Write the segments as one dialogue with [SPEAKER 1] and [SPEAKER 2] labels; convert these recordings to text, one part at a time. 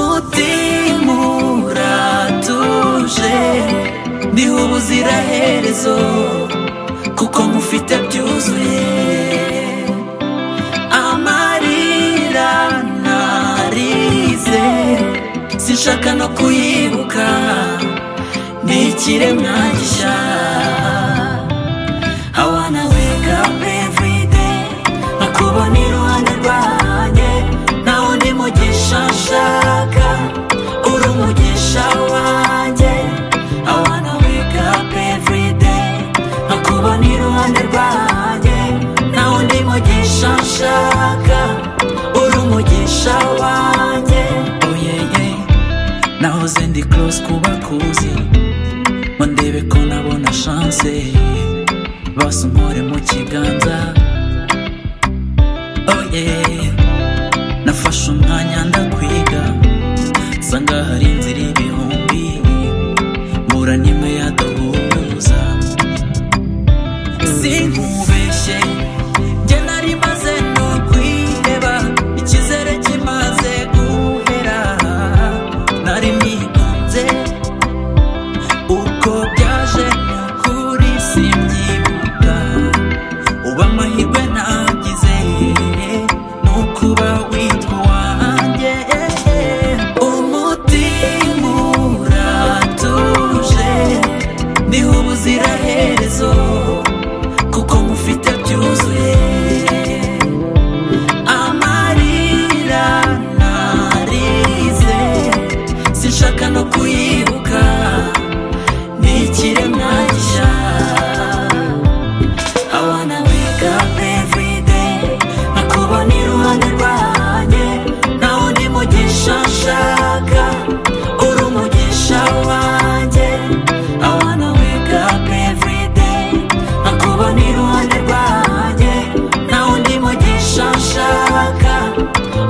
[SPEAKER 1] umutima uratuje ndiho ubuziraherezo kuko mufite byuzuye amarira narize sinshaka no kuyibuka ni ikiremwa gishya I wanna wake up every day nkakubona iruhande rwanjye nawe undi mugisha nshaka uri umugisha wanjye I wanna wake up every day nkakubona iruhande rwanjye nawe undi mugisha nshaka uri umugisha wanjye oh yeah yeah nahoze ndi close kubakuzi ngo ndebe ko nabona chance basa umpore mu kiganza oh yeah nafashe umwanya ndakwiga nsanga hari inzira ibihumbi mbura n'imwe yaduhuza sinkubeshye njye nari maze no kwiheba icyizere kimaze guhera nari nigunze uko byaje kuri simyibuka uba amahirwe nagize ni ukuba witwa uwanjye umutima uratuje niho ubuziraherezo kuko mufite byuzuye amarira narize sinshaka no kuyibuka ni ikiremwa gishya I wanna wake up every day nkakubona iruhande rwanjye nawe undi mugisha nshaka uri umugisha wanjye I wanna wake up every day nkakubona iruhande rwanjye nawe undi mugisha nshaka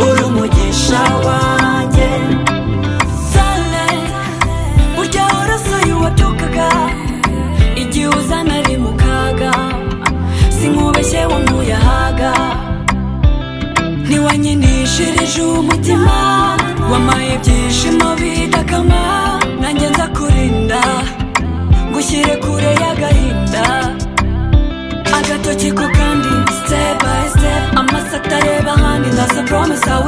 [SPEAKER 1] uri umugisha wanjye
[SPEAKER 2] Sunlight, burya warasuye uwabyukaga igihe uzana ari mu kaga sinkubeshye wamuyahaga ntiwanyinishirije umutima wamaye ibyishimo bidakama nanjye nza kurinda ngushyire kure y'agahinda agatoki ko kandi step by step amaso atareba ahandi ndaza promise I